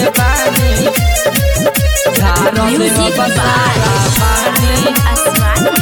के बानी झारो दे Music बसारा पानी Aswani.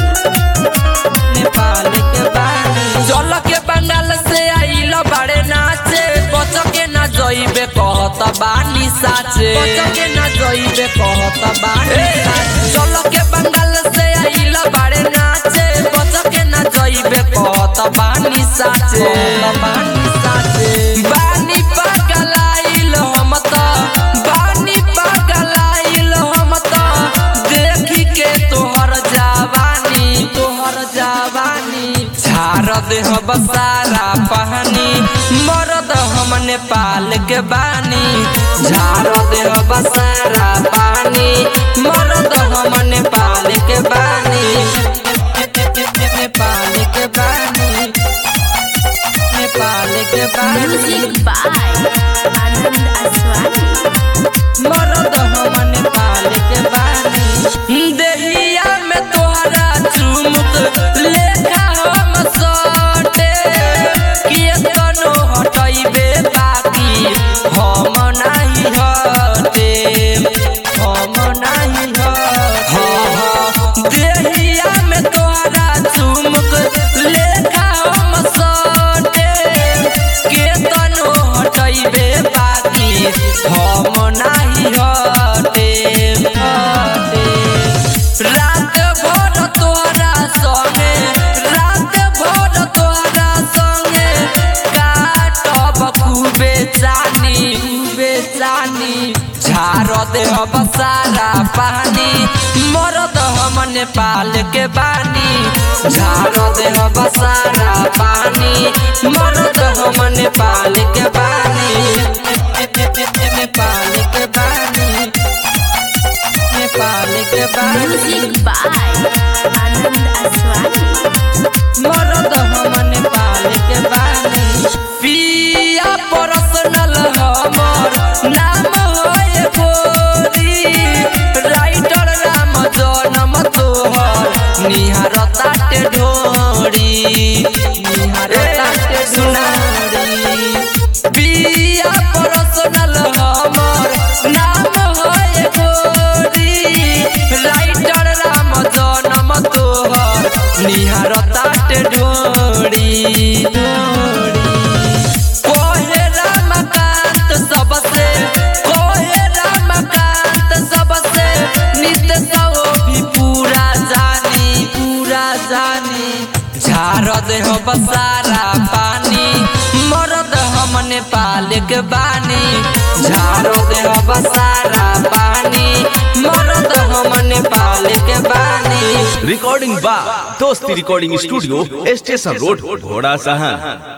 नेपाल के बानी चल के बंगाल से आइल बाड़े नाचे बच के ना जइबे कहत बानी साचे बच के ना जइबे कहत बानी साचे चल के बंगाल से आइल बाड़े नाचे बच के ना जइबे कहत बानी साचे बानी साचे बानी पगलाइल हम त बानी पगलाइल हम त देखी के तोहर जवानी तोहर जवानी झार देह बसारा पहनी मरद हम नेपाल के बानी झार देह बसारा पानी मरद हम नेपाल के बानी नेपाल के बानी नेपाल के बानी Music by Anand Aswani. मरद हम नेपाल के बानी देहिया में तोहरा चुमुक लेखा हम सटे केतनो हटैबे बाकी हम नाही हटे हम नाही हटे देहिया में तोहरा चुमुक लेखा हम सटे केतनो हटैबे बाकी हम नाही हटे हटे रात भर तोहरा संगे रात भर तोहरा संगे काटब खूबे जानी खूबे जानी झार देह बसारा पानी मरद हम नेपाल के बानी झार देह बसारा पानी मरद हम नेपाल के बानी नेपाल के बानी नेपाल के बानी Music by Anand Aswani. मरद हम नेपाल के बानी पिया पर्सनल हमर नाम होए गोरी राइटर राम जनम तोहर निहार ताटे ढोरी निहार ताटे सुनारी पिया पर्सनल हमर नाम होए गोरी राइटर राम जनम तोहर निहार ताटे ढोरी कोहे रामकांत सबसे कोहे रामकांत सबसे नित्य सो भी पूरा जानी पूरा जानी झार देह बसारा पानी मरद हम नेपाल के बानी झार देह बसारा पानी मरद हम नेपाल के बानी रिकॉर्डिंग बा दोस्ती रिकॉर्डिंग स्टूडियो स्टेशन रोड घोड़ा सहा